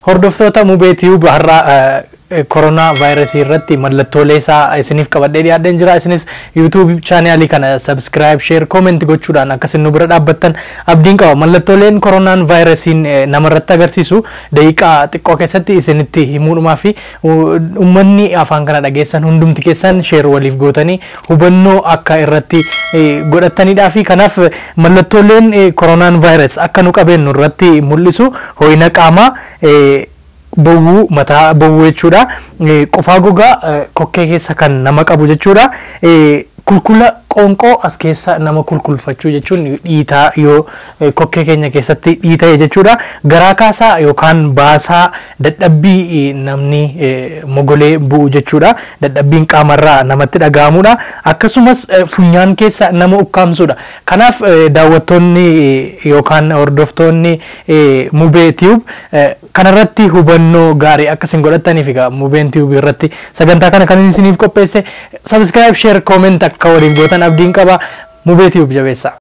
Hordoftoota mubeetii har'aa koronaa vaayirasii irratti mallattoolee isaa isiniif qabadhee dhiyaadheen jira. Isinis yuutuub chaanaalii kana sabskiraayib, sheer, kooment gochuudhaan akkasiin nu bira dhaabbattan abdiin qaba. Mallattooleen koronaan vaayirasiin namarratti agarsiisu daqiiqaa xiqqoo keessatti isinitti himuudhumaa fi uummanni afaan kana dhageessan hundumti keessan sheer waliif gootanii hubannoo akka irratti godhatanidhaa fi kanaaf mallattooleen koronaan vaayirasii akka nu qabeennu irratti mul'isu ho'ina qaamaa bowwuu mataa bowwuu jechuudha. Qufaa gogaa kokkee keessa kan nama qabu jechuudha. Kulkula qoonqoo as keessa nama kulkulfachuu jechuun dhiitaa yoo kokkee keenya keessatti dhiita'e jechuudha. Garaa kaasaa yookaan baasaa dadhabbii namni mogolee bu'u jechuudha. Dadhabbiin qaamarraa namatti dhaga'amudha. Akkasumas funyaan keessa nama ukkaamsudha. Kanaaf daawwattoonni yookaan hordoftoonni mubee tiyuub kanarratti hubannoo gaarii akkasiin godhataniif egaa mubeen tiyuub irratti sagantaa kana kan isiniif qopheesse sabiskiraayib sheer kooment akka waliif gootan abdiin qaba mubee tiyuub jabeessa.